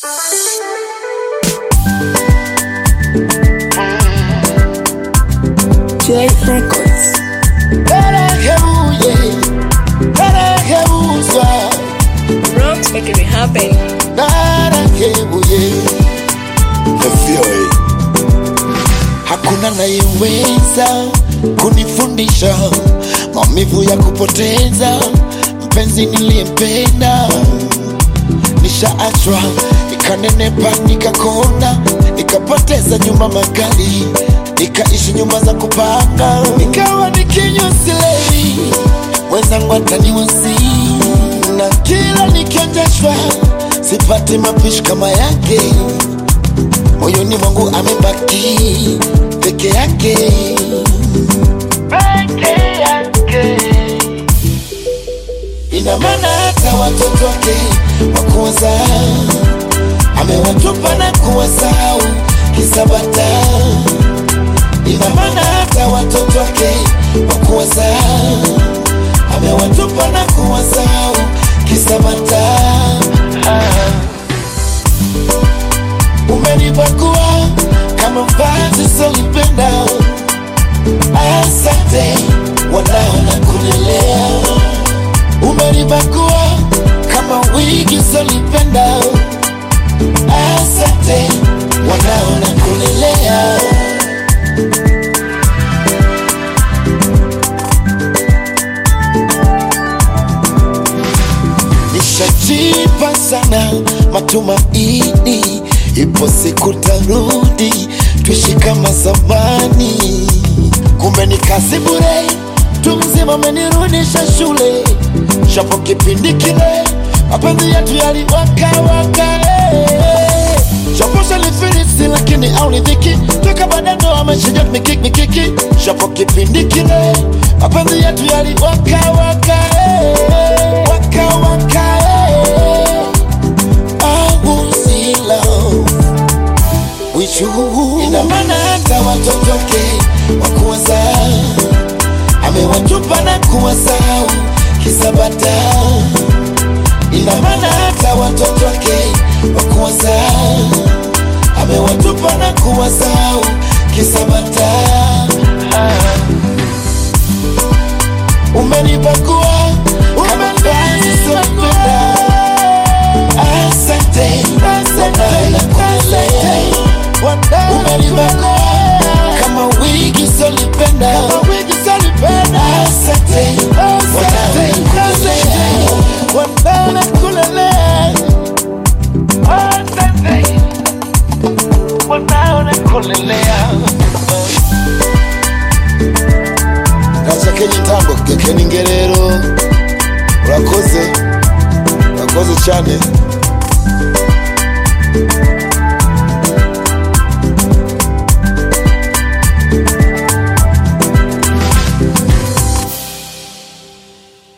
J Records. Narahebuye, narahebuzwa, Rocks making it happen. narahebuye. Hakuna nayeweza kunifundisha maumivu ya kupoteza mpenzi niliyempenda. Nishaachwa nikanenepa, nikakonda, nikapoteza nyumba makali, nikaishi nyumba za kupanga, nikawa nikinywa silei, wenzangu ataniwasi, na kila nikiendeshwa sipati mapishi kama yake moyoni mwangu amebaki peke yake peke yake ina maana hata watoto wake wakuwaza amewatupa na kuwasahau kisabata ina maana hata watoto wake wakuwaza amewatupa na kuwasahau kisabata umenipakua kama vazi solipenda asante wanao na kunilea umenipakua kama wigi solipenda asante wanao na kunilea nishajipa sana matumaini, ipo siku tarudi, tuishi kama zamani. Kumbe ni kazi bure, tu mzima amenirudisha shule, japo kipindi kile mapenzi yetu yaliwaka waka eh. japo shalifirisi lakini aunidhiki toka baada ndo ameshaja mikiki mikiki, japo kipindi kile mapenzi yetu yaliwaka waka eh. waka waka eh. I was in love with you. Ina maana hata watoto wake wakuwaza amewatupa na kuwasahau kisabata. Ina maana hata watoto wake wakuwaza amewatupa na kuwasahau kisabata. Umenipakua kama vazi sopenda Asante, wanala kunilea. Umenibakua kama wigi solipenda. Asante, wanala kunilea. Asante, wanala kunilea. gacakenye intambo gekena ingerero urakoze urakoze cyane